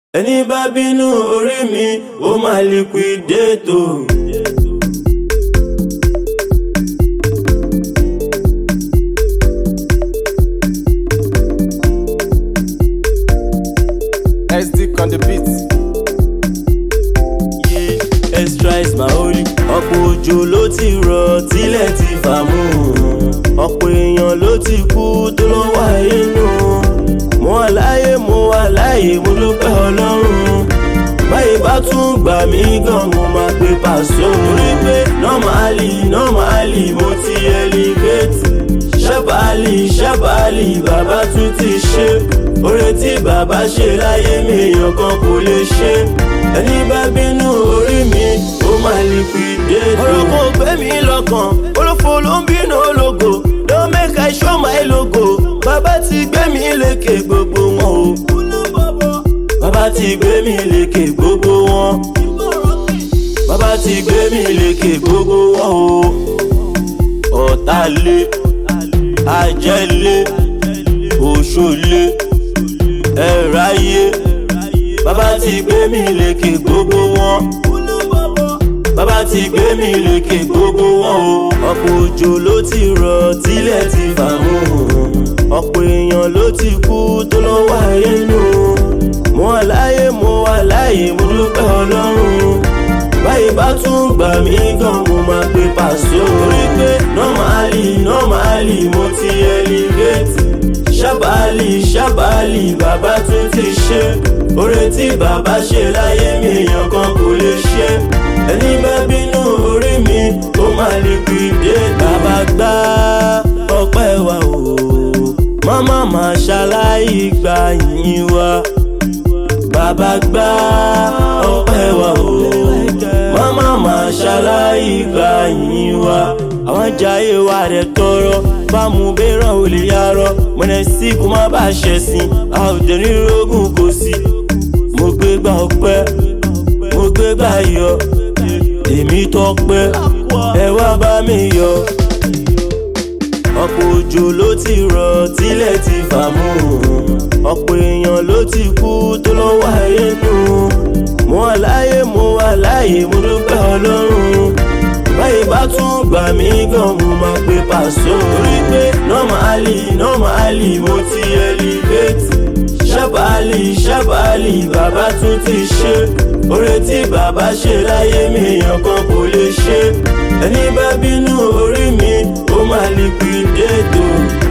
ẹni bá bínú orí mi ó máa liquidate o. SD on the beat. Yeah, extra is my holy. ọ̀pọ̀ òjò ló ti rọ̀ tílẹ̀ ti fà mú. ọ̀pọ̀ èèyàn ló ti kú tó lọ́ wà inú. mo wà láyé mo wà láyé mo dúpẹ́ ọlọ́run. báyìí bá tún gbà mí gan mo máa pe pàṣọ. torí pé normally normally mo ti elevate. ṣẹ́bàálì ṣẹ́bàálì bàbá tún ti ṣe. oore tí bàbá ṣe láyé mi èèyàn kan kò lè ṣe. ẹni bá bínú orí mi ó máa liquidate. ọ̀rọ̀ kan ò gbé mi lọ́kàn olófo ló ń bínú ológo don make I show my logo. bàbá ti gbé mi lékè gbogbo wọn o. bàbá ti gbé mi lékè gbogbo wọn. bàbá ti gbé mi lékè gbogbo wọn o. ọ̀tá lé ajẹ́lé òṣòlé ẹ̀ráyé bàbá ti gbé mi lékè gbogbo wọn bàbá ti gbé mi lékè gbogbo wọn o. ọ̀pọ̀ òjò ló ti rọ̀ tílẹ̀ ti fà mú ọ̀pọ̀ èèyàn ló ti kú tó lọ́ wà inú mo wà láyé mo wà láyé mo dúpẹ́ ọlọ́run báyìí bá tún gbà mí gan mo máa pe pàṣẹ orí pé normally normally mo ti elevate ṣábàálì ṣábàálì bàbá tún ti ṣe oore tí bàbá ṣe láyé mi èèyàn kan kò lè ṣe ẹni bá bínú orí mi ó máa liquidate bàbá gbá ọpẹ́ wa o màmá máa ṣaláì gbà yín wa bàbá gbá ọpẹ́ wa o màmá máa ṣaláì gbà yín wa àwọn jayé wa rẹ̀ tọrọ bámu bẹ́ràn ò lè yarọ mọ̀nẹ́ sí kó má bàa ṣẹ̀sìn a ò dẹ̀ ní rógùn kò sí mo gbé gbà ọpẹ́ mo gbé gbà yọ èmi tọpẹ́ ẹ wá bá mi yọ ọ̀pọ̀ òjò ló ti rọ̀ tílẹ̀ ti fà mú ọ̀pọ̀ èèyàn ló ti kú tó lọ́ wà inú mo wà láyé mo wà láyé mo dúpẹ́ ọlọ́run báyìí bá tún gbà mí gan mo máa pe pàṣọ. torí pé normally normally mo ti elevate ṣábàálì ṣábàálì bàbá tún ti ṣe oore tí bàbá ṣe láyé mi èèyàn kan kò lè ṣe ẹni bá bínú orí mi ó máa liquidate o.